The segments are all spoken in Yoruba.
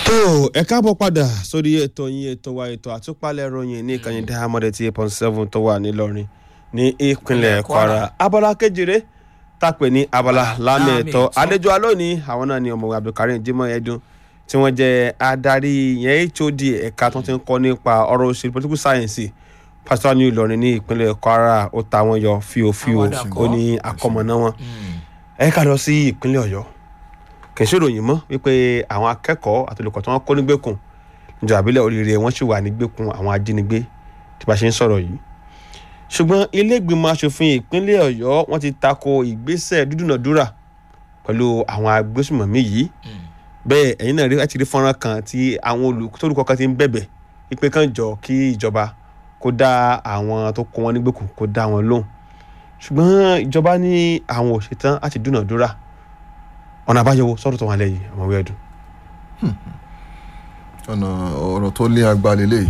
tó ẹ káàbọ̀ padà sórí ètò yín ètò wa ètò àtúpalẹ̀ ròyìn ní ìkànnì diamond eight point seven tó wà nílọrin ní ìpínlẹ̀ kwara abala kejìlé tàpé ní abala lámì ẹ̀tọ́ àlejò alónìí àwọn náà ni ọmọwé abdulkareem jimoh ẹdun tí wọ́n jẹ́ adarí yẹn hod ẹ̀ka tó ti ń kọ́ nípa ọ̀rọ̀ òṣèlú political science pásítọ̀ ní ìlọrin ní ìpínlẹ̀ kwara ó ta wọn yọ fíofío ó ní akọmọ̀nà wọn ẹ ká lọ sí ìpínlẹ̀ ọ̀yọ́ kì í ṣèròyìn mọ́ wípé àwọn akẹ́kọ̀ọ́ àti olùkọ́ tí wọ́n kó nígbèkùn níjọba àbílẹ̀ oríire wọ́n sì wà nígbèkùn àwọn ajínigbé tí bá ṣe ń sọ̀rọ̀ yìí ṣùgbọ́n ilé ìgbìmọ̀ asòfin ìpínlẹ̀ ọ̀yọ́ wọ́n ti tako ìgbésẹ̀ dúdúnàdúrà pẹ̀lú àwọn agbésùmọ̀mí yìí bẹ́ẹ̀ ẹ̀yin náà rí láti rí fọ́nrán kan tí àwọn olùkọ́ kan ti ń bẹ̀bẹ̀ wípé kàn jọ kí ìjọba kó dá àwọn tó kó wọn nígbèkùn kó dá wọn lóhùn ṣùgbọ́n ìjọba ní àwọn òṣètán láti dúnàdúrà ọ̀nà àbáyọ sọ́dọ̀ tó wà lẹ́yìn ọmọ ìwé ẹ̀dùn. ọ̀nà ọ̀rọ̀ tó lé agbálẹ̀ lè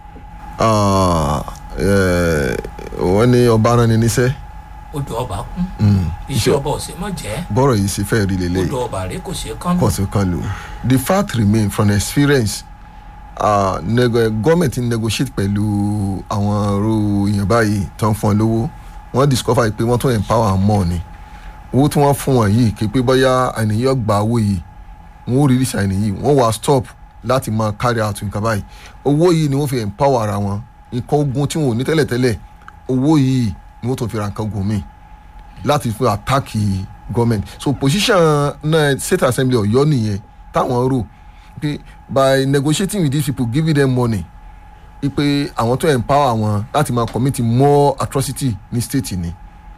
wọ́n ní ọba rán ni níṣẹ́ odò ọba kún iṣẹ́ ọba ọ̀sẹ̀ mọ̀ jẹ́ bọ́rọ̀ yìí ṣe fẹ́ rí lélẹ̀ odò ọba rẹ kò ṣe kán lò. kò sí kan lò the fact remain from experience uh, nego government negotiate pẹ̀lú àwọn ọ̀rọ̀ èèyàn báyìí tó ń fún ọ lówó wọ́n discover pé wọ́n tún empower more ni owó tí wọ́n fún wọn yìí kí pé bóyá àníyàn gba owó yìí wọ́n ó release àìní yìí wọ́n wá stop láti máa carry out nǹkan báyìí owó yìí ni wọ́n fi empower ara wọn nǹkan ogun tí wọn ò ní tẹ́lẹ̀tẹ́lẹ̀ owó yìí ni wọ́n tún fi ra nǹkan ogun míì láti fi attack government so position náà state assembly ọ̀yọ́ nìyẹn táwọn rò pé by negotiating with these people giving them money pé àwọn tó empower wọn láti máa commit more atrocity ní state ni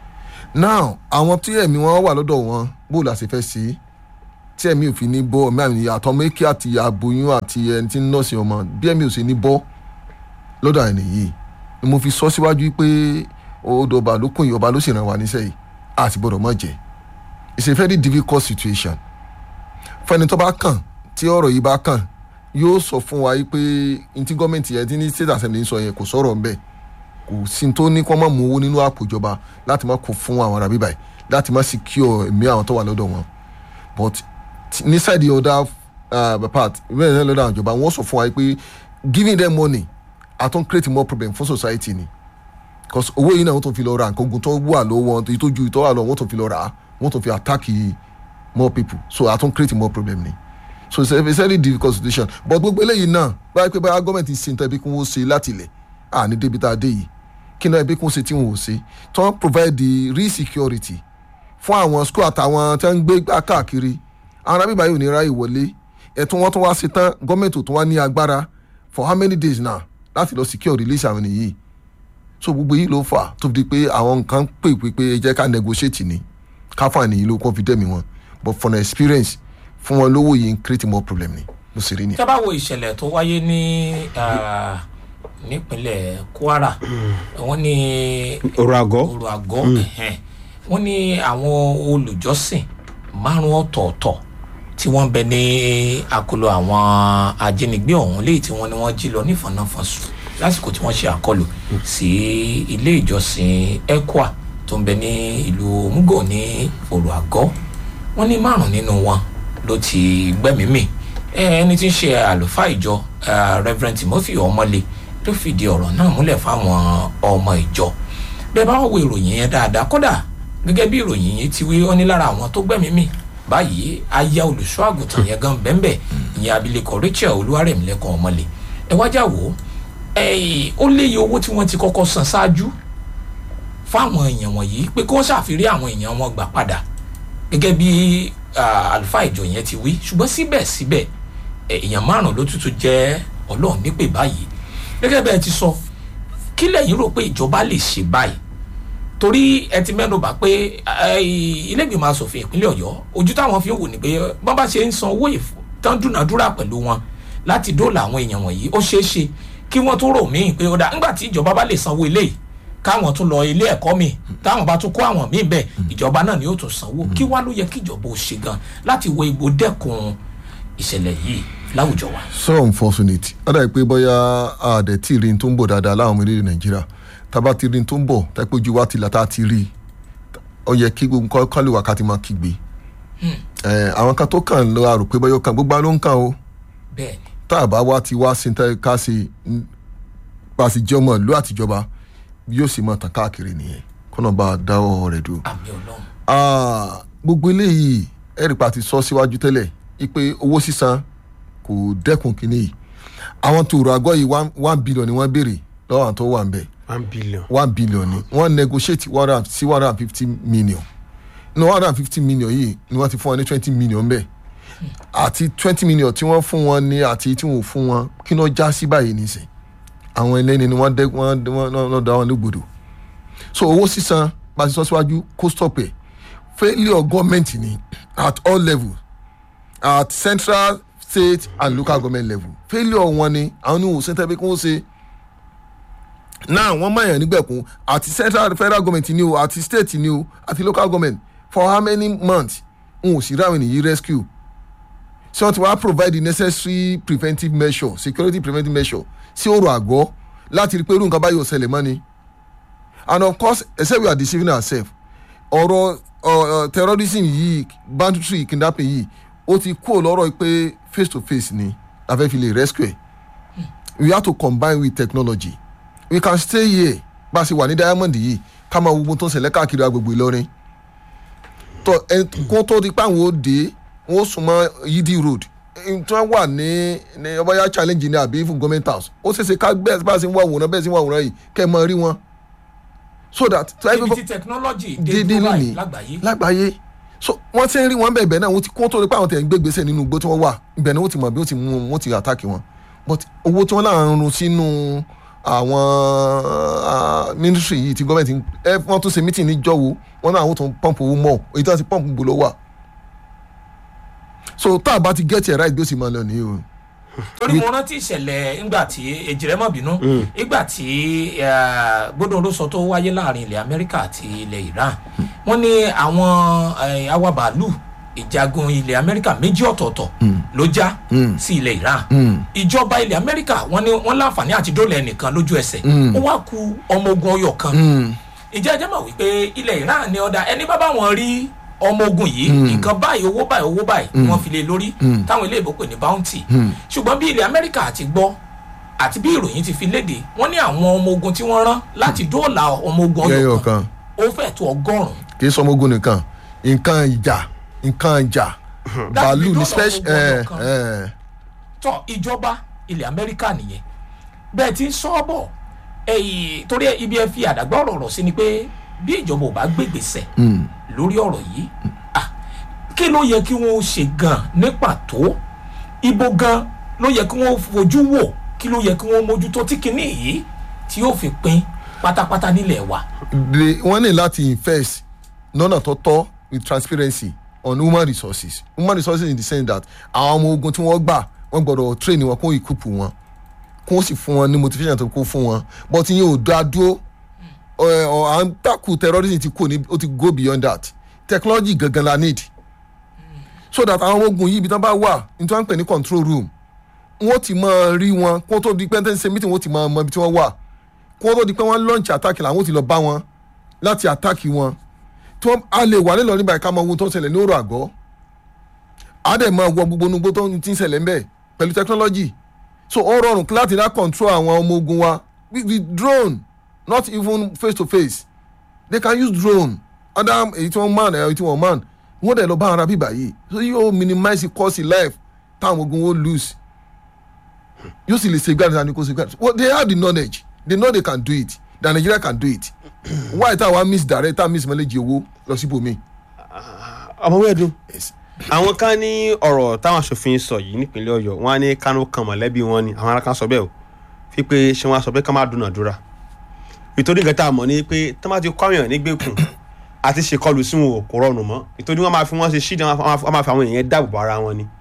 now àwọn tí ẹ̀mí wọn wà lọ́dọ̀ wọn bó la ṣe fẹ́ ṣe tí ẹ̀mí ò fi ní bọ́ ẹ̀mí àmì àtọmọ èké àti aboyún àti ẹni tí ń nọ́ọ̀sì ọmọ bí ẹ̀mí ò ṣe ní bọ́ lọ́dọ̀ àìní yìí ni mo fi sọ síwájú pé odò ọba ló kún ìyọba ló sì ràn wá níṣẹ́ yìí a sì gbọ́dọ̀ mọ̀ jẹ́ it's a very difficult situation fẹ́ni tó bá kàn tí ọ̀rọ̀ yìí bá kàn yóò sọ fún wa pé ntí gọ́ọ̀mẹ̀ntì yẹn tí ní state assembly ń sọ yẹn kò sọ̀rọ̀ ńbẹ̀ kò sí tó ní kó má mú owó nínú àpò ìjọba láti má kó fún àwọn arábí báyìí láti má secure ẹ̀mí àwọn tó wà lọ́dọ̀ wọn but ní side the other uh, part ìwé ìrìn lọ́dọ̀ àwọn ìjọba wọ́n sọ fún wa pé giving them money àtún create more problem fún society ni because owó yìí náà wọ́n tún fi lọ ra nǹkan ogun tó wà lọ́wọ́ wọn tó ju ìtọ́ wà lọ́wọ́ wọ́n tún fi lọ rà á wọ́n tún fi attack more people so àtún create more problem ni so it's a, it's a very difficult situation but gbogbo eléyìí náà báyìí pé báyà gọ́ọ̀mẹ̀ntì ṣe nǹkan ẹbí kí wọ́n ṣe láti ilẹ̀ à ní débi tá a dé yìí kí náà ẹbí kí wọ́n ṣe tí wọ́n ò ṣe tí wọ́n provide the real security fún àwọn school àtàwọn tí wọ́n ń gbé gbá káàkiri àwọn arábí báyìí ò ní ráyè wọlé ẹ̀tún wọn tún wá ṣe tán gọ́ọ̀mẹ̀ntì ò tún wá ní agbára for how many days now láti lọ secure release àwọn ènìyàn so gbogbo yìí ló fà tó di pé àwọn nǹkan pè pé pé ẹ jẹ́ ká negotiate ni ká fún àníyàn ló kọ́ fi dẹ́mi wọn but from experience fún wọn lówó yìí ń create more problem ni mo sì rí ni. tá a bá wo ìṣẹ̀lẹ̀ tó wáyé ní nípínlẹ̀ kwara wọ́n ní ọ̀rọ̀ àgọ́ ọ̀rọ̀ àgọ́ wọ́n ní àwọn olùjọ́sìn márùn ọ̀tọ̀ọ̀tọ̀ tí wọ́n bẹ ní akolo àwọn ajínigbé ọ̀hún léyìí tí wọ́n ní wọ́n jí lọ nífọ̀nàfọ̀sùn lásìkò tí wọ́n ṣe àkọlù sí ilé ìjọsìn ekwa tó ń bẹ ní ìlú mugo ní ọ̀rọ̀ àgọ́ wọ́n ní márùn nínú wọn ló ti gbẹ́mìí ẹni tí ń ṣe àlùfáà ìjọ reverend timothy ọmọlé ló fìdí ọ̀rọ̀ náà múlẹ̀ fáwọn ọmọ ìjọ bẹ́ẹ̀ bá wo ìròyìn yẹn dáadáa kódà gẹ́gẹ́ bí ìròyìn yẹn ti wí ó ní lára àwọn tó gbẹ́mìí báyìí aya olùṣọ́ àgùntàn yẹn gan bẹ́ẹ̀ ìyẹn abilékọ rachel olúwarẹ̀mílẹ́kọ̀ ọmọlé ẹ wájà wò ó léye owó tí wọ́n ti kọ́kọ́ san ṣáájú fáwọn èèyàn wọ̀nyí pé kí wọ́n ṣàfihàn àwọn èèyàn wọn gbà padà gẹ́gẹ́ bí àlùfáà ìjọ yẹn ti wí ṣùgbọ́n síbẹ̀síbẹ̀ èèyàn márùn ló tútù jẹ́ ọlọ́run nípè báyìí gẹ́gẹ́ bẹ́ẹ̀ ti sọ kí lẹ́yìn rò pé ìjọba lè ṣe báyìí torí ẹ ti mẹ́nu bà pé ilé ìgbìmọ̀ asòfin ìpínlẹ̀ ọ̀yọ́ ojú táwọn fi ń wò ní pé bọ́n bá ṣe ń san owó tán dúnàdúrà pẹ̀lú wọn láti dóòlà àwọn èèyàn wọ̀nyí ó ṣeé ṣe kí wọ́n tún rò míì pé ó dà nígbà tí ìjọba bá lè sanwó eléyìí káwọn tún lọ ilé ẹ̀kọ́ mi táwọn bá tún kó àwọn míì bẹ́ẹ̀ ìjọba náà ni yóò tún sanwó kí wá ló yẹ kí ìjọba ò ṣe gan láti wo igbó dẹ́kun ìṣẹ̀lẹ̀ yìí láwùjọ wa. so unfortunate ó dàbí pé bóyá àdẹ tí rí n tó ń bọ̀ dáadáa láwọn ọmọ orílẹ̀ nàìjíríà tábà tí rí n tó ń bọ̀ tápẹ́ ojú wa ti là tá a ti rí ó yẹ kí gbogbo kálí wákàtí máa kígbe àwọn kan tó kàn lọ àrò pé bóyá ó kàn gbogbo ló ń kàn o bẹ́ẹ̀ ni tá a bá wá ti wá síntẹ́ ká sí bá a sì jẹ́ ọmọ ìlú àtijọba yóò sì máa tàn káàkiri nìyẹn kọ́nà bá a dáwọ́ rẹ̀ dúró. àmì ọlọ́run Ah, gbogbo eléyìí ẹ̀rìpà ti sọ síwájú tẹ́lẹ̀ ipe owó sísan kò dẹ́kun kínní yìí àwọn tó rọ àgọ́ yìí one- one billion ni wọ́n béèrè lọ́wọ́ àwọn tó wà ń bẹ̀ one billion. one billion ni wọ́n negotiate one hundred and- sí one hundred and fifty million ní one hundred and fifty million yìí ni wọ́n ti fún wọn ní twenty million bẹ́ẹ̀ àti twenty million tí wọ́n fún wọn ní àti tí wọ́n ò fún wọn kí ni wọ́n já sí báyìí nìsín àwọn ẹlẹ́ni ni wọ́n dẹ́ wọ́n wọ́n wọ́n dá wọn lógbòdò so owó sísan bá a ti sọ síwájú kó stop ẹ̀ failure government ni at all levels at central state and local government level failure wọn ni àwọn ní òsín tẹ́bí kí wọ́n ṣe náà wọ́n mọ̀ yàn nígbẹ̀kún àti central federal government ni o àti state ni o àti local government for how many months n ò sì ráwọn ènìyàn rescue ṣé wọ́n ti wá provide the necessary preventive measure security preventive measure sí ọ̀rọ̀ àgọ́ láti rí i pé irú nǹkan báyìí ò ṣẹlẹ̀ mọ́ ni and of course except we are deceiving ourselves ọ̀rọ̀ uh, terrorism yìí banditry kidnapping yìí ó ti kúrò lọ́rọ̀ pé face to face ni la fẹ́ fi lè rescue ẹ̀ we have to combine with technology we can stay here bá a ṣe wà ní diamond yìí ká máa wo ohun tó ń ṣẹlẹ̀ káàkiri agbègbè Ìlọrin tó ẹ kó tó di pé àwọn ó dé wọn ó súnmọ́ yídí road ẹni tí wọ́n wà ní ní ọbàyà challenge ní àbí fún government house ó ṣeéṣe ká bẹ́ẹ̀ bá a ṣe ń wá àwòrán bẹ́ẹ̀ ṣe ń wá àwòrán yìí kẹ́ ẹ máa rí wọn so that ibi tí technology dé dédé dúró nìyí báyìí lágbàáyé lágbàáyé so wọ́n ti ń rí wọn bẹ́ẹ̀ bẹ́ẹ̀ náà wọ́n ti kó tó di pé àwọn tẹ̀ ń gbé gbèsè nínú igbó tí wọ́n wà ibẹ̀ ni wọ́n ti mọ̀ bí wọ́n ti mú wọn wọ́n ti àtàkì wọn but owó tí wọ́n náà ń run sínú àwọn ah, ministry yìí ti gọ́ọ̀mẹ̀ntì ẹ wọ́n tún ṣe meeting níjọ́ wo wọ́n náà àwọn tó ń pọ́ǹpù owó mọ́ èyí tó ń ti pọ́ǹpù gbòòlò wà so tá a bá ti get it right bí ó sì máa lọ nìyí o torí mo rántí ìṣẹ̀lẹ̀ ńgbà tí èjìrẹ́ mọ̀ bínú ìgbà tí gbódòrò sọ tó wáyé láàrin ilẹ̀ amẹ́ríkà àti ilẹ̀ iran wọ́n ní àwọn eh, awabàálù ìjagun ilẹ̀ amẹ́ríkà méjì ọ̀tọ̀ọ̀tọ̀ ló já sí ilẹ̀ iran ìjọba ilẹ̀ amẹ́ríkà wọ́n ní wọ́n láǹfààní àti dólẹ̀ ẹnìkan lójú ẹsẹ̀ ó wá ku ọmọ ogun ọyọ kan ìjẹ́ ẹjẹ́ mọ̀ wípé ilẹ̀ iran ní ọ̀dà ẹni bá bá wọn rí ọmọ ogun yìí nǹkan báyìí owó báyìí owó báyìí ni wọ́n fi lé lórí táwọn ilé ìbò pè ní bounty ṣùgbọ́n bí ilẹ̀ amẹ́ríkà àti gbọ́ àti bí ìròyìn ti fi léde wọ́n ní àwọn ọmọ ogun tí wọ́n rán láti dóòlà ọmọ ogun yẹ́yọ̀ ọyọ kan kan ó fẹ́ tó ọgọ́rùn-ún kì í sọmọ ogun nìkan nǹkan ìjà nǹkan ìjà bàálù ní dọ́là special ọmọ ogun ẹ ọ̀kan. ẹ tọ ìjọba ilẹ̀ amẹ́ríkà nìyẹn bẹ́ẹ̀ ti ń sọ bọ̀ ẹ̀yìn torí ibi ẹ fi àdàgbà ọ̀rọ̀ rọ̀ sí ni pé bí ìjọba ò bá gbègbèsẹ̀ lórí ọ̀rọ̀ yìí ah, kí ló yẹ kí wọ́n ṣe gan ní pàtó ibo gan ló yẹ kí wọ́n fojú wò kí ló yẹ kí wọ́n mójútó tí kinní yìí tí yóò fi pín pátápátá nílẹ̀ wa. they wọ́n ní láti invest lọ́nà tó tọ́ with transparency on human resources human resources in the sense that àwọn ọmọ ogun tí wọ́n gbà wọ́n gbọ́dọ̀ train wọn kó equip wọn kó sì fún wọn ní motivation tó kó fún wọn but ìyẹn ò dá dúró ọ̀ ọ̀ à ń takù terrorism ti kò ní ó ti go beyond that technology gangan la need so that àwọn ọmọ ogun yìí ibi tí wọ́n bá wà ní tí wọ́n ń pè ní control room wọ́n ti máa rí wọn kó tó di pé ń ṣe meeting wọ́n ti máa mọ ibi tí wọ́n wà kó tó di pé wọ́n launch attack làwọn ti lọ bá wọn láti attack wọn tí wọ́n á lè wà nílò nígbà ká mọ ohun tó ń ṣẹlẹ̀ ní òrò àgọ́ á dẹ̀ máa wọ gbogbo onugbó tó ń ti ń ṣẹlẹ̀ ń bẹ̀ pẹ̀lú technology so ó rọrùn láti dá control àwọn ọmọ ogun wa with, with drone not even face to face they can use drone other èyí tí wọ́n man èyí tí wọ́n man wọ́n dẹ̀ lọ bá ara bíbà yìí so yóò minimize the cost in life táwọn ogun ó lose yóò sì lè safeguard and kò safeguard well they have the knowledge they know they can do it that Nigeria can do it why táwa miss direct táwa miss mọ́lẹ́jì owó lọ síbòmí. ọmọ wẹ́ẹ̀dùn àwọn kan ní ọ̀rọ̀ táwọn aṣòfin sọ yìí nípínlẹ̀ ọ̀yọ́ wọn á ní kánú kan mọ̀lẹ́bí wọn ni àwọn ará kan sọ bẹ́ẹ̀ o fi pé ṣé wọn á sọ pé ká má dúnàdúrà ìtorí nǹkan tá a mọ̀ ni pé tó má ti kọ́ àyàn nígbèkùn àti ṣèkọlù sí wọn ò kò rọrùn mọ́ ìtorí wọn máa fi wọn ṣe ṣídìí wọn máa fi àwọn èèyàn dáàbò bo ara wọn ni.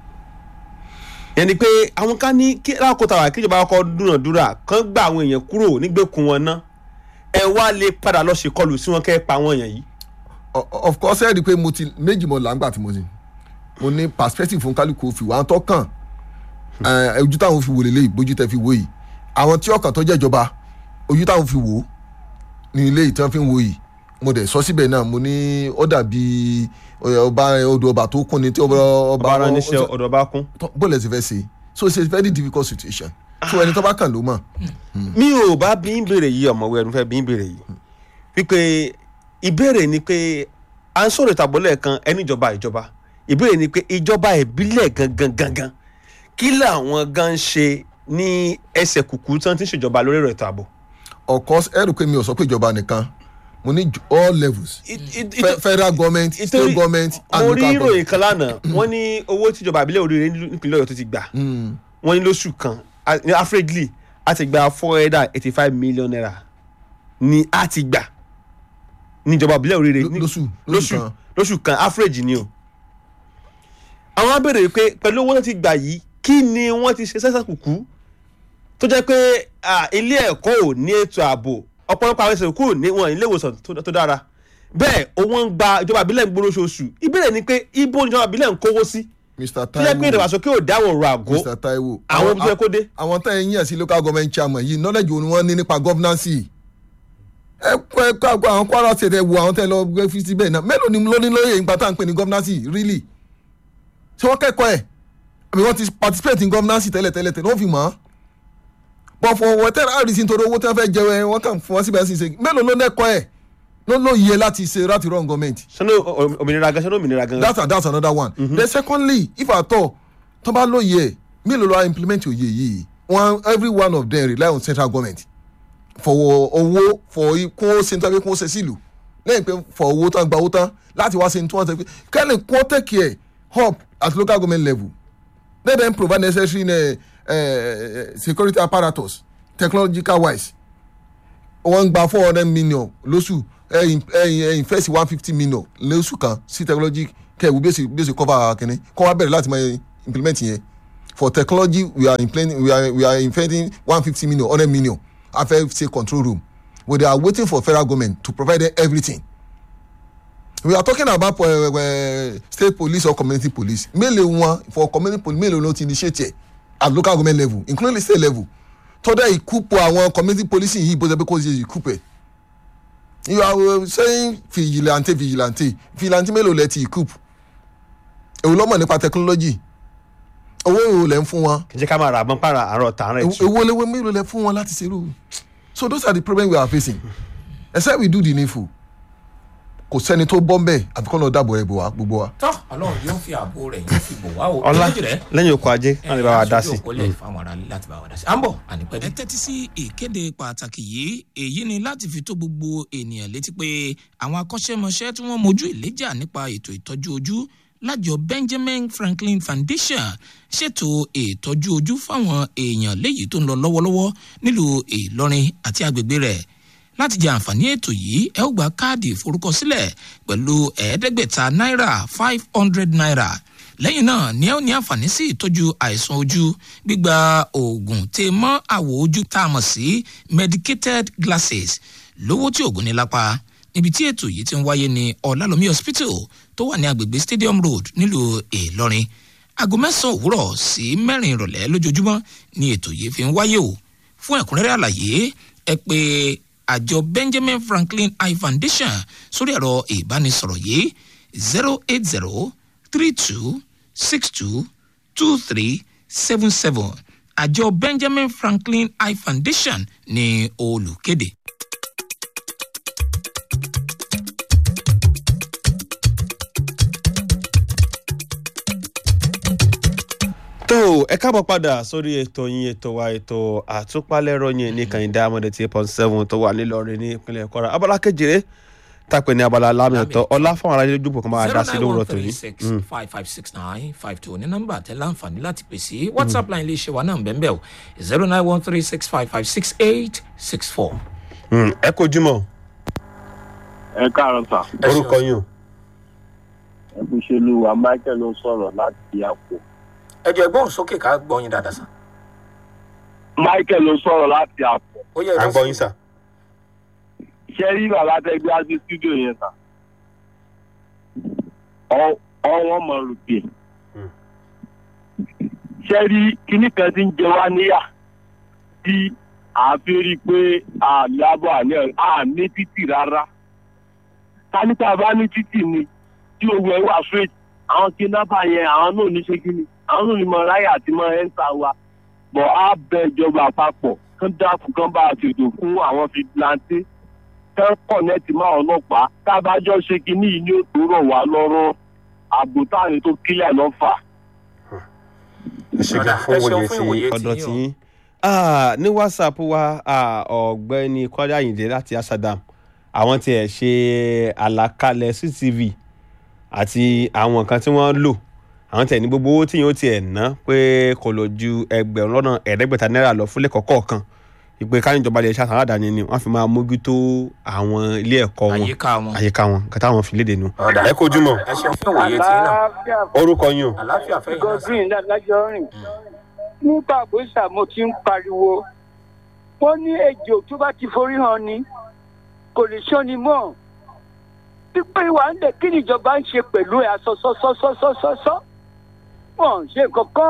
yẹn ni pé àwọn kan ní kí lákòótà wà kíjọba kọ́kọ́ dúnàdúrà kán gba àwọn èèyàn kúrò nígbèkùn wọn ná ẹ wá lè padà lọ ṣèkọlù sí wọn kẹ́ ẹ pa àwọn èèyàn yìí O- of course ẹ rí i pé mo ti méjì mọ làǹgbà tí mo ti mo ní perspective fún kálukú fi wà á tọ́ kàn ẹ, ojú táwọn fi wò lélẹ́yìí bójú tẹ fi wò yìí àwọn tí ọkàn tó jẹ́ ìjọba ojú táwọn fi wò ní ilé yìí tí wọ́n fi ń wò yìí mo dẹ̀ sọ síbẹ̀ náà mo ní ó dàbí ẹ, ọba odò ọba tó kún ni tí ọba ọba ara níṣẹ́ ọ̀dọ̀ bá kún bó lẹ̀ sì fẹ́ ṣe so it's a very difficult situation so ẹni tó bá kàn ló mọ̀ mi ò bá bí ń béèrè yìí ọ̀mọ̀wé ẹnu fẹ́ bí ń béèrè yìí wípé ìbéèrè ni pé à ń sọ̀rọ̀ ìtàbọ̀lẹ̀ kan ẹni ìjọba ìjọba ìbéèrè ni pé ìjọba ìbílẹ̀ gangan gangan kí làwọn gan ń ṣe ní ẹsẹ̀ kùkú tí wọ́n ti ń ṣèjọba lórí ẹ̀rọ ètò ààbò. of course ẹ rò pé mi ò sọ pé ìjọba nìkan mo ní ju- all levels Fe- federal government state government and mo local rí ìròyìn government. kan lánàá wọ́n ní owó tíjọba ìbílẹ̀ oríire nípínlẹ̀ ọ̀yọ́ tó ti gbà wọ́n ní lóṣù kan a- ní averagely a ti gba four hundred and eighty five million naira ni a ti gbà níjọba ìbílẹ̀ oríire Ló- ní- lóṣù- lóṣù lóṣù kan. lóṣù kan average ni o. àwọn á béèrè pé pẹ̀lú owó tó ti gbà yìí kí ni wọ́n ti ṣe sẹ́sẹ̀ kùkú tó jẹ́ pé ah, ilé ẹ̀kọ́ ò ní ètò ààbò ọ̀pọ̀lọpọ̀ àwọn ẹ̀sìn kù ní wọn ilé ìwòsàn tó- tó dára bẹ́ẹ̀ owó ń gba ìjọba ìbílẹ̀ ń gbóró oṣooṣù ìbéèrè ni pé ibo ni ìjọba ìbílẹ̀ ń kówó sí mr tó jẹ́ pé taiwo ìdàgbàsókè ò dáwọ̀ ọ̀rọ̀ àgọ́ mr taiwo àwọn ibi tó yẹ kó dé. àwọn tá ẹ yín sí local government chairman yìí knowledge wo ni wọ́n ní nípa governance ẹ kọ́ ẹ kọ́ àwọn kwara state ẹ wo àwọn tẹ́ lọ gbé fi síbẹ̀ náà mélòó ni lóní lóye nípa tá à ń pè ní governance really ṣé wọ́n kẹ́kọ̀ọ́ ẹ̀ àbí wọ́n ti participate in governance tẹ́lẹ̀ tẹ́lẹ̀ tẹ́lẹ̀ wọ́n fi mọ̀ ọ́ but for whatever reason nítorí owó tí wọ́n fẹ́ jẹ ẹ wọ́n kàn fún wọn síbẹ̀ sí ṣe mélòó ló lẹ́kọ̀ọ́ ẹ̀ ló lóye láti ṣe láti run government sọ́nà òmìnira gan sọ́nà òmìnira gan. that's that's another one. Mm -hmm. then secondly if at all tó bá lóye ẹ̀ mélòó ló wá implement òye yìí one every one of them rely on central government for owó for kó ṣe ní tàbí kó ṣe sílùú lẹ́yìn pé for owó tán gba owó tán láti wá ṣe ní tí wọ́n ṣe pé kẹ́lẹ̀ kó take care up at local government level let them provide necessary uh, uh, security apparatus technological wise wọ́n ń gba four hundred million lóṣù ẹ̀yìn ẹ̀yìn invest one fifty million lóṣù kan sí technology kẹ̀wé bí ó ṣe bí ó ṣe cover kìnní kọ́ wá bẹ̀rẹ̀ láti máa implement yẹn for technology we are implementing we are we are investing one fifty million hundred million a fẹ́ ṣe control room but they are waiting for federal government to provide them everything we are talking about uh, uh, state police or community police mélòó wọn for community police mélòó ló ti initiate ẹ̀ at local government level including the state level tọ́dọ̀ ìkúpọ̀ àwọn community policing yìí bó ṣe pé kó ṣe ìkúpẹ̀ you are uh, saying vigilante vigilante vigilante mélòó lẹ ti ìkúp èwo lọ́mọ̀ nípa technology owó èwo lẹ ń fún wọn kì í jẹ́ ká máa rà mọ́ para àárọ̀ tààrà ẹ̀tù. èwo léwé mélòó lẹ fún wọn láti ṣerú so those are the problems we are facing except we do the needful kò sẹ́ni tó bọ́ mbẹ́ àbí kọ́ lọ dáàbò ẹ̀ bò wá gbogbo wa. tọ́ ọlọ́run yóò fi ààbò rẹ̀ yóò fi bò wá o. ọlá Lójú rẹ̀, lẹ́yìn oko ajé náà lè bá wa dá sí. aṣojú òkúlẹ̀ fáwọn ará láti bá wa dá sí. à ń bọ̀ ànípẹ́ ẹ tẹ́tí sí ìkéde pàtàkì yìí èyí ni láti fi tó gbogbo ènìyàn létí pé àwọn akọ́ṣẹ́mọṣẹ́ tí wọ́n mojú ìléjà nípa ètò ìtọ́jú ojú lájọ benjamin franklin foundation ṣètò ìtọ́jú ojú fáwọn èèyàn léyìí tó ń lọ lọ́wọ́lọ́wọ́ nílùú ìlọrin àti agbègbè rẹ̀ láti jẹ àǹfààní ètò yìí ẹ ó gba káàdì ìforúkọsílẹ̀ pẹ̀lú ẹ̀ẹ́dẹ́gbẹ̀ta náírà five hundred naira lẹ́yìn náà ni ẹ ó ní àǹfààní sí ìtọ́jú àìsàn ojú gbígba oògùn tè mọ́ àwọ̀ ojú tá a mọ̀ sí medicated glasses lówó tí oògùn ní lápá níbi tí ètò yìí ti ń wáyé ní ọ̀làlómi hospital tó wà ní agbègbè stadium road nílùú ìlọrin aago mẹ́sàn-án òwúrọ̀ sí mẹ́rin ìrọ̀lẹ́ lójoojúmọ́ ni ètò yìí fi ń wáyé o fún ẹ̀kúnrẹ́rẹ́ àlàyé ẹ pé àjọ benjamin franklin eye foundation sórí ẹ̀rọ ìbánisọ̀rọ̀ yìí zero eight zero three two six two two three seven seven àjọ benjamin franklin eye foundation ní olùkéde. tó ẹ káàbọ̀ padà sórí ètò yín ètò wa ètò àtúpalẹ̀rọ yín ní kàyíndé amọ̀dé tí point seven tó wà nílọrin ní ìpínlẹ̀ kwara abala kejìlé tàpẹ́ ní abala lámìọ̀tọ́ ọlá fún ara ilé dùbò kan máa dá sí lówùrọ̀ tòní. Mm. five five six nine five two ní nọ́mbà tẹ láǹfààní láti pè sí whatsapp line iléeṣẹ́ wa náà bẹ́ẹ̀ o zero nine one three six five five six eight six four. Mm, ẹ kojú mọ́ ẹ káàárọ̀ sà orúkọ yín o. ẹ kú ṣe lu wa michael ló ń sọ̀rọ̀ láti àpò. ẹ jẹ́ gbóhùn sókè ká gbọ́ yín dáadáa sá. michael ló ń sọ̀rọ̀ láti àpò. ó yẹ à ń gbọ́ yín sà. ṣé rí bàbá tẹgbẹ́ á sí studio yẹn sà. ọ- ọwọ́n mọ̀ rògbè. Hmm. ṣé rí kinní kan ti ń jẹ wá níyà tí àfi rí i pé àmì àbọ̀ àní àní títì rárá. káníkà bá ní títì ni tí owó ẹ wà straight àwọn kidnapper yẹn àwọn náà ní ṣe kí ni àwọn olùmọ̀ráyà àti mọ ẹ́ńtà wa bọ̀ á bẹ ìjọba àpapọ̀ kán dákun kán bá a ṣètò fún àwọn fìdílàntì kán kọ̀nẹ́tì máa ọlọ́pàá tábàjọ́ ṣe kínní yìí ní òtò rọ̀ wá lọ́rọ́ ààbò táàrin tó kílẹ̀ lọ́fà. ẹ ṣe gan fún Ẹ ṣeun wòye fún tí ìwòye ọ̀dọ̀ tí tí yín yín Ah, ní whatsapp wa ah, ọ̀gbẹ́ni kọ́lé àyìndé láti asadam àwọn tiẹ̀ ṣe àlàkalẹ̀ cctv àti àwọn nǹkan tí wọ́n lò àwọn tiẹ̀ ní gbogbo owó tí yóò tiẹ̀ ná pé kò lò ju ẹgbẹ̀rún lọ́nà ẹ̀ẹ́dẹ́gbẹ̀ta náírà lọ fúnlẹ̀ kọ̀ọ̀kan ìpè káyọ̀jọba lè ṣe àtàwọn àdáni ni wọ́n fi máa mójútó àwọn ilé ẹ̀kọ́ wọn àyíká wọn. àyíká wọn nǹkan táwọn fi léde nu. Ọ̀dà. ẹ kojú mọ́ ẹ ṣeun fún ìwòye tí náà àlàáfíà orúkọ yín o. àlàáfíà fẹ́yìn náà sí. godwin lájọ rìn nípa àgbésà mo ti ń pariwo wọn ní ejò tó bá ti forí hàn ni kò lè ṣọ́ni mọ́ pípé ìwà ń lè kí nìjọba ń ṣe pẹ̀lú ẹ̀ asọ́sọ́sọ́sọ́sọ́sọ́ wọn ò ṣe kankan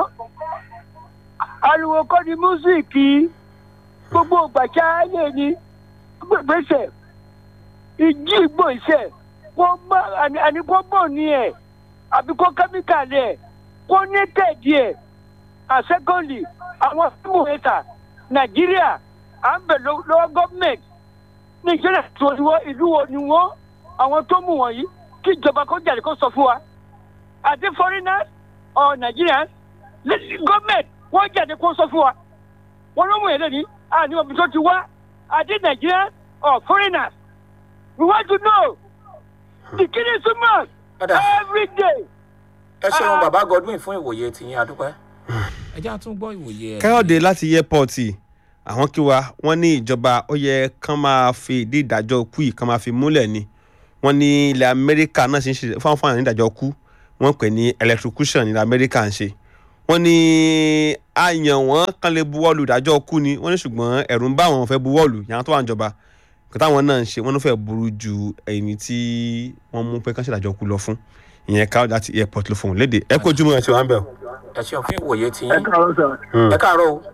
ariwo kọ́ ni músíìkì gbogbo gbàṣà ayé ni gbèsè ìjì ìgbò iṣẹ́ wọ́n má àní kó bò ní ẹ̀ àbí kó kẹ́míkàlì ẹ̀ kó ní tẹ̀dí ẹ̀ àṣẹ́kọ̀lì àwọn fíìmù ẹ̀ta nàìjíríà à ń bẹ̀ lọ́wọ́ gọ́ọ̀mẹ̀ntì nàìjíríà tó ní wọ́n ìlú wo ni wọ́n àwọn tó mú wọ̀nyí kí ìjọba kó jáde kó sọ fún wa àti foreigners or nigerians gọ́ọ̀mẹ̀ntì wọ́n jáde kó sọ fún wa wọ́n ló mú yẹn lẹ́ni àní omi tó ti wá àti nigerians or foreigners we want to know the killing too much Ọ̀dà. every day. ẹ ṣeun bàbá godwin fún ìwòye tí yín adúpẹ́. ẹ jẹ́ àtún gbọ́ ìwòye ẹ̀. káyọ̀dé láti airport àwọn kí wa wọ́n ní ìjọba ó yẹ kán máa fi ìdí ìdájọ́ kú yìí kán máa fi múlẹ̀ ni wọ́n ní ilẹ̀ amẹ́ríkà náà ṣe ń ṣe fáwọn fáwọn ìdájọ́ kú wọ́n pè ní electrocution ní ilẹ̀ amẹ́ríkà ń ṣe wọ́n ní àyàn wọn kán lè buwọ́lù ìdájọ́ kú ni wọ́n ní ṣùgbọ́n ẹ̀rù ń bá àwọn fẹ́ buwọ́lù yàrá tó wà níjọba nǹkan táwọn náà ń ṣe wọ́n ló fẹ́ burú ju ẹni tí wọ́n mú pé kán ṣèdájọ́ kú lọ fún ìyẹn káyọ̀dé láti airport ló fún un léde ẹ kó ojúmọ́ ẹ ti wá ń bẹ̀ o. ẹ ṣeun fún ìwòye tí ẹ yín. káàárọ̀ sà ẹ káàárọ̀ o.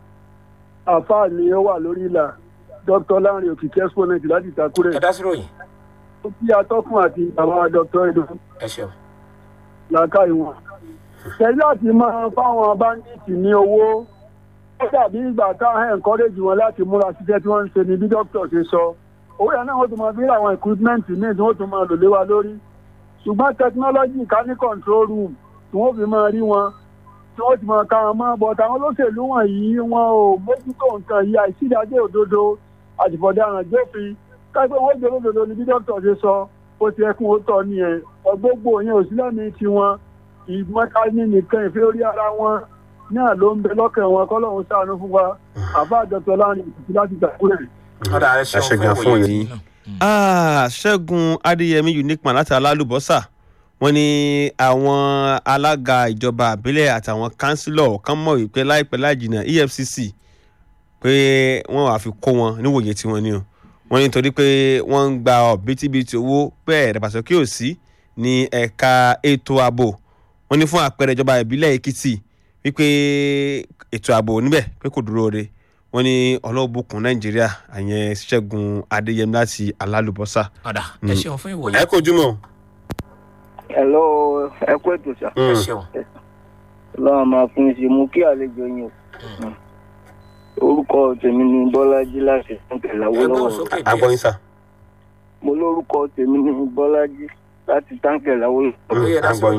àfáà ni ó wà lórí ìlà dr lanre òkìkí exponent láti ìtakúrẹ ẹ dá sí ròyìn. ó kí atọ́kùn àti bàbá dr edo ẹ ṣeun. làákà ìwọ̀n tẹ̀lé àti máa fáwọn báńdíìtì ní owó ó dàbí ìgbà táwọn encourage wọn láti múra síṣẹ́ tí wọ́n ń ṣe ni bí dókítà ṣe sọ owó yẹn náà wọ́n tún máa bí àwọn equipment míì tí wọ́n tún máa lò lé wa lórí ṣùgbọ́n technology ká ní control room tí wọ́n fi máa rí wọn tí wọ́n ti máa ka wọn mọ́ bọ́t àwọn olóṣèlú wọ̀nyí wọn ò mójútó nǹkan yìí àìsídájẹ́ òdodo àtìfọ̀daràn jófin kápẹ́ wọ́n jẹ́ olódodo ni bí dókítà ṣe sọ ó ti ẹkún ó tọ́ nìyẹn ọgbógbò yẹn ò sí lẹ́mìí tiwọn ìmọ̀kání nìkan ìfẹ́ orí ara wọn náà ló ń bẹ lọ́kàn wọn kọ́lọ́hún ṣàánú fún wa àbá àjọpọ̀ láàrin ìtìtì láti gbàgbọ́rẹ̀. ọ̀dà ẹ ṣeun ṣe fún gan fún ìwòye òye tí yín. yín náà. Ah, ṣẹ́gun adéyẹmí unique man láti alálùbọ́sà wọ́n ní àwọn alága ìjọba àbílẹ̀ àtàwọn kánsílọ̀ kan mọ̀ wípé láìpẹ́ láìjìnà efcc pé wọ́n wàá fi kó wọn níwòye tí wọ́n ní o wọ́n ní torí pé wọ́n ń gba ọ̀bítíbitì owó bẹ́ẹ̀ ìdàgbàsókè ò sí ní ẹ̀ka ètò ààbò wọ́n ní fún àpẹẹrẹ ìjọba ìbílẹ̀ èkìtì wípé ètò ààbò níbẹ̀ pé kò dúró re wọ́n ní ọlọ́ọ̀bùkún nàìjíríà àyẹn ṣẹ́gun adéyẹmí láti alálùbọ́sà. ọ̀dà ẹ ṣeun fún ìwòye. ẹ kojú mọ́. hello ẹ kú ètò sà ẹ ṣeun. lọ́wọ́ máa fún ṣe mú kí àlejò yín o orúkọ tèmi ni bọ́lájí láti táǹkẹ̀ ẹ gbóhùn láwọ́lọ́wọ́ sókè agbọ́yìn sà. mo lórúkọ tèmi ni bọ́lájí láti táǹkẹ̀ láwọ́lọ́wọ́ Ó yẹ dá sí ròyìn.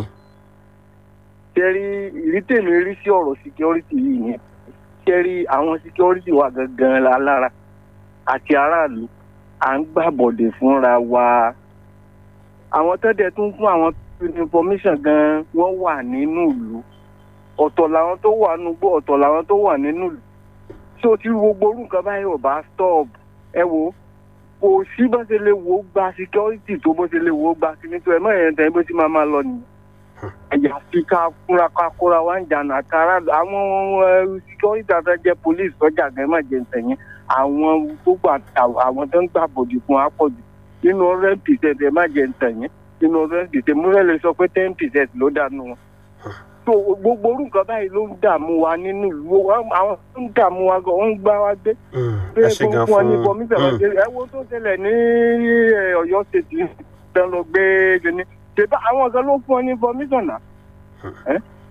ṣẹ́rí ìrí tèmi rí sí ọ̀rọ̀ security yìí ni ṣẹ́rí àwọn security wa gangan la lára àti aráàlú à ń gbàbọ̀dẹ̀ fúnra wa àwọn tẹ́tẹ̀ tún fún àwọn information gan wọ́n wà nínú ìlú ọ̀tọ̀ làwọn tó wà nùgbọ́ ọ̀tọ̀ làwọn tó wà nínú ìlú tí o ti ru gbogbo orú nǹkan báyìí ò bá stop ẹ wo kò sí bó ṣe lè wò ó gba security tó bó ṣe lè wò ó gba kíní tó ẹ mọ̀ ẹ̀yẹ̀ tẹ̀ bó ṣe máa máa lọ nìyẹn àyàfi ká fúnra ká kóra wá ń jàǹdà àtàrà àwọn ẹ, security àtàjẹ police sọjà gan má jẹ ntẹ̀yìn àwọn gbogbo àtàwọn àwọn tó ń gbà bòdì fún apọ̀jù nínú hundred percent ẹ má jẹ ntẹ̀yìn nínú hundred percent mo fẹ́ lè sọ pé ten percent ló dànù wọn. so gbogbo orú nǹkan báyìí ló ń dààmú wa nínú ìlú Wọn- àwọn tó ń dààmú wa gan wọ́n ń gbá wa gbé pé ẹ ṣe gan gbogbo wọn ní fún kọmíṣẹ̀ lọ ṣe ẹ wo tó ṣẹlẹ̀ ní ẹ, ọ̀yọ́ ṣètì tán lọ gbé gini ṣèbá àwọn kan ló fún ọ ní information náà ẹ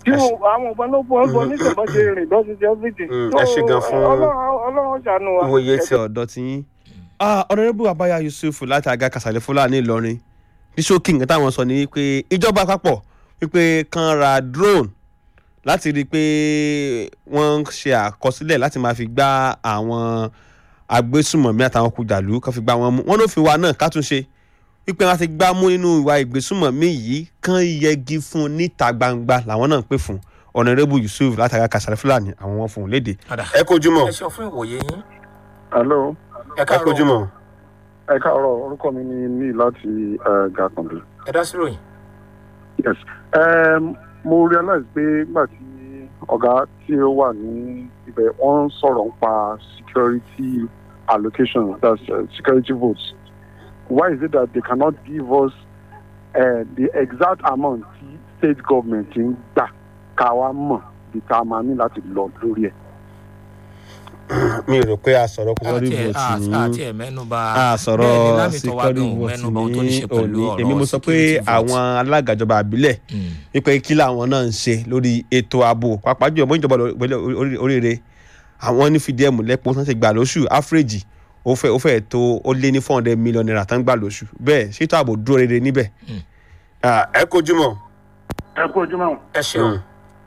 tí ẹ ṣe- wọn- àwọn ọba ló bọ́ bọ́ nígbà bá ṣe rìn bọ́ ṣe ṣe everything. Mm, So, ẹ ṣe gan fún- Ọlọ́run- ọlọ́run ṣàánú wa. ìwòye ti ọ̀dọ́ ti yín. ọ̀nàrẹ́bù abaya yusuf láti àga kàsàlẹ̀ fúlàní ìlọrin ní ṣókí nǹkan táwọn sọ ni wípé ìjọba àpapọ̀ wípé kan ra drone láti rí i pé wọ́n ń ṣe àkọsílẹ̀ láti máa fi gbá àwọn agbésùmọ̀mí àtàwọn kùjàlú kan fi gbá wọn mú wọn ló fi wa náà ká tún ṣe wípé wọn ti gbá mú nínú ìwà ìgbésùmọ̀mí yìí kán yẹgi fún un níta gbangba làwọn náà ń pè fún ọ̀nàrẹ́bù yusuf láti àga kàsàlẹ̀ fúlàní àwọn wọn fún un léde. padà ẹ kojú mọ́ ẹ ṣe fún ìwòye yín hello ẹ ẹ kojú káàárọ̀ mọ́. ẹ káàárọ̀ orúkọ mi ni ní láti eh, gàkànbí. ẹ dá sí ròyìn. yes um, mo realize pé nígbà tí ọ̀gá tí ó wà ní ibẹ̀ wọ́n ń sọ̀rọ̀ nípa security allocation that's uh, security votes why is it that they cannot give us uh, the exact amount tí state government ń gbà ká wá mọ̀ bí tá a máa ní láti lọ lórí ẹ̀. mi ò rò pé a sọ̀rọ̀ security àti ẹ vote àti ní ẹ mẹ́nuba a bẹ́ẹ̀ ni sọ̀rọ̀ lámì tó wá security dùn vote mẹ́nuba ohun tó ní ní ṣe pẹ̀lú òní ọ̀rọ̀ èmi mo sọ pé security vote. àwọn alága ìjọba àbílẹ̀ Mm. wípé kí làwọn náà ń ṣe lórí ètò ààbò pàápàá jùlọ bóyá ìjọba ìpínlẹ̀ orí- oríire àwọn ní fìdí ẹ̀mú lẹ́pọ̀ tán ti gbà lóṣù áfíríjì ó fẹ́ ó fẹ́ tó ó lé ní four hundred million naira tán gbà lóṣù bẹ́ẹ̀ ṣètò ààbò dúró rere níbẹ̀. Mm. Ah, ẹ kojú mọ́. ẹ kú ojúmọ́ ẹ ṣeun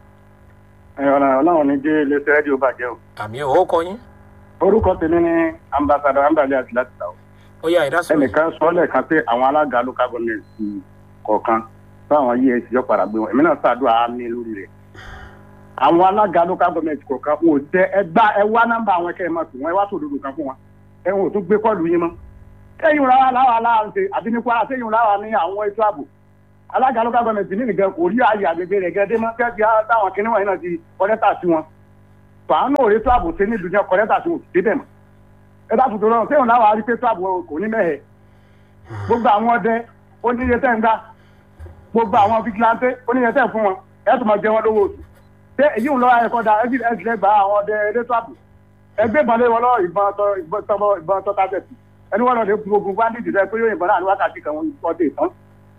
ọlọ́run ní jẹ́ iléeṣẹ́ rédíò bàjẹ́ o. àmì ò kọ yín orúkọ tèmi ni ambassador ambali àti láti ta o. ó yá ẹ dá sí ròyìn. ẹnìkan sọ lẹ́ẹ̀kan pé àwọn alága local government kọ̀ọ̀kan táwọn yí ẹsì yọ padà gbé wọn èmi náà ṣàdúrà á ní lórí rẹ̀. àwọn alága local government kọ̀ọ̀kan wọn ò jẹ́ ẹ gbá ẹ wá nọ́mbà àwọn ẹkẹ́ ẹ máa pè wọ́n ẹ wá sòdodo kan fún wọn ẹ wọn ò tún gbé kọ́ọ̀lù yín mọ́. sẹ́yìn rárá láwa láwa ṣe àbí ní kwara sẹ́yìn rárá ní àwọn ètò ààbò alága local government ní nìkan kò rí ààyè àgbègbè rẹ̀ gẹ́gẹ́ mọ́ kẹ́kẹ́ táwọn kinní wọ̀nyí náà ti kọ́lẹ́tà sí wọn. fàánù òrètò ààbò ṣe nílùú yẹn kọ́lẹ́tà sí wọn ò débẹ̀ mọ́ ẹ dákun tó rọrùn sẹ́yìn láwa rí pé tó ààbò kò ní mẹ́hẹ̀ẹ́ gbogbo àwọn ọdẹ oníye tẹ́ ń gbá gbogbo àwọn vigilante oníye tẹ́ ń fún wọn ẹ tún máa jẹ wọn lówó oṣù ṣé èyí ń lọ ẹ̀kọ́ da ẹbí ẹ tilẹ̀ gba àwọn ọdẹ elétò ààbò ẹgbẹ́ ìbọn lé wọn lọ ìbọn tọ ìbọn tọ ìbọn tọ tábẹ̀tì ẹni wọn lọ lè gun ogun bandit rẹ pé yóò ìbọn náà ní wákàtí kan wọn ọdẹ ìtàn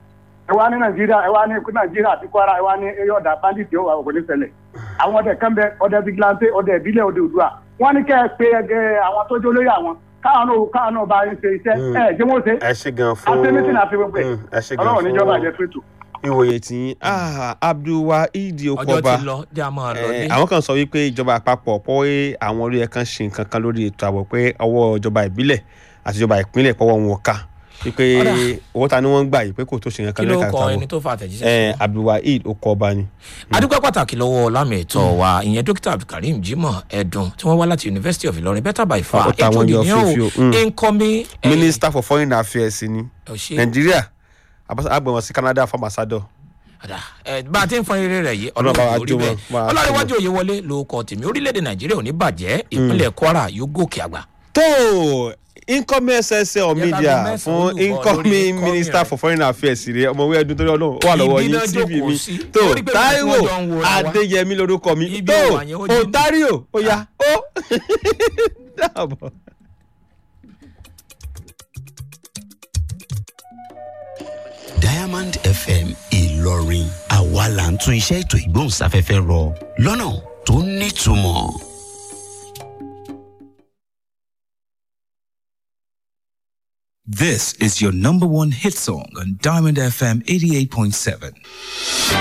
ẹ wá ní nàìjíríà ẹ wá ní nàìjíríà àti kwara ẹ wá ní eyín ọ̀dà bandit yóò wà òkò ní ṣẹlẹ̀ àwọn ọdẹ kan bẹ ọdẹ vigilante ọdẹ ìbílẹ̀ ọdẹ òdua wọn ní kẹ́ ẹ pé ẹgbẹ́ àwọn tó jó lórí àwọn káwọn náà káwọn náà bá ń ṣe iṣẹ́ ẹ jẹ́ wọ́n ṣe ẹ ṣe gan fún àtẹnitì náà fi gbogbo ẹ Mm, ẹ ṣe gan ọlọ́run níjọba fún àjẹ fẹ́tò. ìwòye tí ah, abdulwaheed ọjọ́ okoba ti lọ jẹ́ àmọ́ lọ Eh, dé. àwọn kan sọ wípé ìjọba àpapọ̀ pé àwọn orí ẹ̀kan ṣe nǹkan kan lórí ètò ààbò pé ọwọ́ ìjọba ìbílẹ̀ àti ìjọba ìpínlẹ̀ pọ̀wọ́ wọn ò ká wípé Ọ̀dà. owó ta ni wọ́n ń gbà yìí pé kò tó ṣe nǹkan kí kan ló lórí ẹ̀ka kọ ètò ẹni ààbò tó fa àtẹ̀jíṣẹ́ Eh, sí wọn? abdulwaheed okoba ni. adúpẹ́ pàtàkì lọ́wọ́ lámì ẹ̀tọ́ wa ìyẹn dókítà abdulkareem jimoh ẹ̀dùn tí wọ́n wá láti university of ilorin better by far Ó ta ètò wọn yọ ìdíyàn fífi o, o mm. incoming eh, minister for foreign affairs ni ọ̀ṣẹ́ nàìjíríà agbẹ̀wọ̀n sí canada for ambassador. Àdá, ẹ, bá a ti ń fọn eré rẹ yìí Ọlọ́run bá wa ọlọ́run orí jó bẹ́ẹ̀ wọn, bá wa ọlọ́runwájú òye wọlé ló kọ tèmi orílẹ̀-èdè nàìjíríà ò ní bàjẹ́ ìpínlẹ̀ kwara yóò gòkè àgbà. tó incoming ssl ká media lọ mẹ́sàn-án fún olùkọ́ lórí incoming incoming minister rẹ̀. for foreign affairs rẹ ọmọwé ẹdun torí ọlọ́run ó wà lọ́wọ́ Ibi yín náà tv jókòó mi sí. tó Torí pé taiwo wọ́n jọ ń wòra wa. adéyẹmí lorúkọ mi Ibi tó ìwà yẹn ó jí mi. ontario ó yá ó dàbọ̀. diamond fm ìlọrin àwa là ń tún iṣẹ́ ètò ìgbóhùnsáfẹ́fẹ́ rọ lọ́nà tó nítumọ̀. This is your number one hit song on Diamond FM 88.7.